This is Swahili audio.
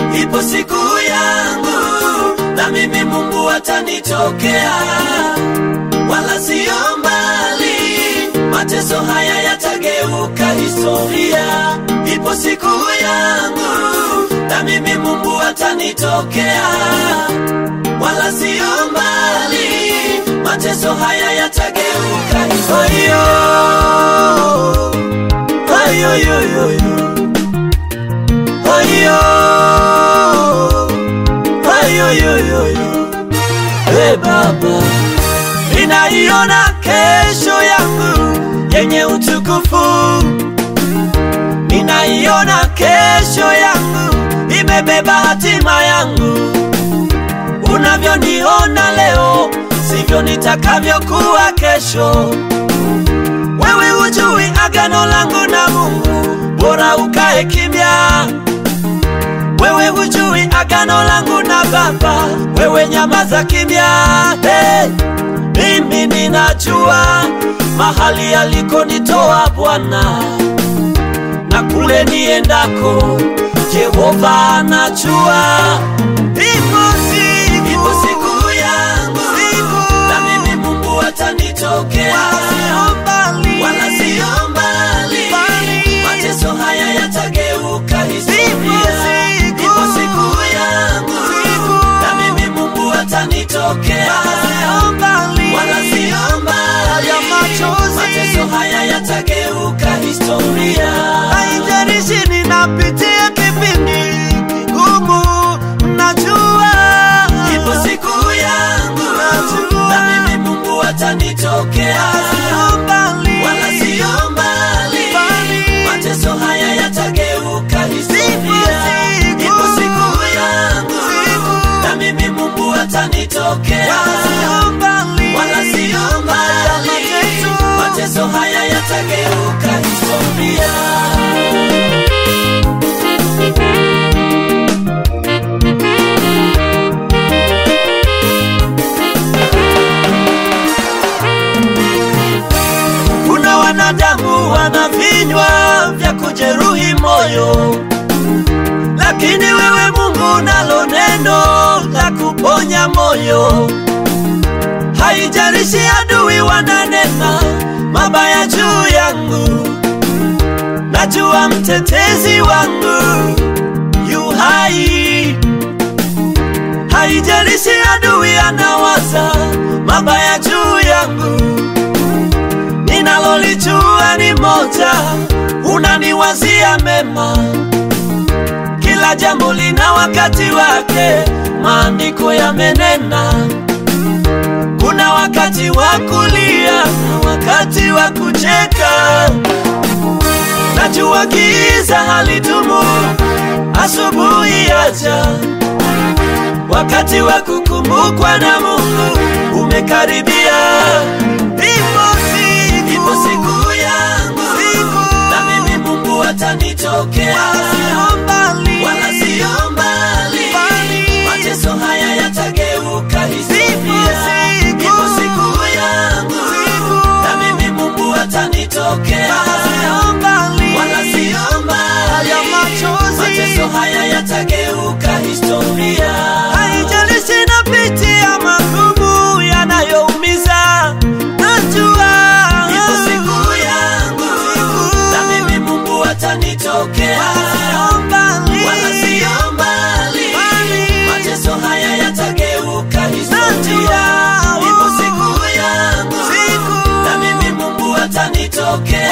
ipo siku yangu na mimi Mungu atanitokea, wala sio mbali, mateso haya yatageuka historia. Ipo siku yangu na mimi Mungu atanitokea, wala sio mbali, mateso haya yatageuka historia. Ayo, ayo, ayo, ayo. Ayo, ayo, ayo, ayo, ayo. Hey Baba, ninaiona kesho yangu yenye utukufu, ninaiona kesho yangu imebeba hatima yangu. Unavyoniona leo sivyo nitakavyokuwa kesho. Wewe hujui agano langu na Mungu, bora ukae kimya. Wewe hujui agano langu na Baba, wewe nyamaza kimya. Hey, mimi ninajua mahali alikonitoa Bwana na kule niendako, Jehova anajua. Ipo siku, ipo siku yangu, na mimi Mungu atanitokea, wala sio mbali, mateso haya yatageuka historia. Ipo siku yangu, na mimi Mungu atanitokea, wala sio mbali, mateso haya yatageuka historia. Haijalishi ninapitia kipindi kigumu, najua Ipo siku yangu, Najua. na mimi Mungu atanitokea, sio mbali, wala sio mbali, Mbali. mateso haya yatageuka historia. siku. Ipo siku yangu, Siku. na mimi Mungu atanitokea, sio mbali, wala sio mbali, Mateso. mateso haya yatageuka historia. Kuna wanadamu wana vinywa vya kujeruhi moyo, lakini wewe Mungu unalo neno la kuponya moyo. Haijalishi adui wananena mabaya juu yangu, najua mtetezi wangu yu hai. Haijalishi adui anawaza mabaya juu yangu ninalolijua ni moja, unaniwazia mema. Kila jambo lina wakati wake, maandiko yamenena. Kuna wakati wa kulia na wakati wa kucheka. Najua giza halidumu, asubuhi yaja. Wakati wa kukumbukwa na Mungu umekaribia. Ipo siku, Ipo siku yangu, Siku. na mimi Mungu atanitokea, sio mbali, wala sio mbali, Mbali. mateso haya yatageuka historia. siku. Ipo siku yangu, Siku. na mimi Mungu atanitokea, sio mbali, wala sio mbali, ya machozi. mateso haya yatageuka historia. Haijalishi napitia magumu yanayoumiza, najua Ipo siku yangu, Siku. na mimi Mungu atanitokea, sio mbali, wala sio mbali, Mbali. mateso haya yatageuka historia. Najua. Ipo siku yangu, Siku. na mimi Mungu atanitokea,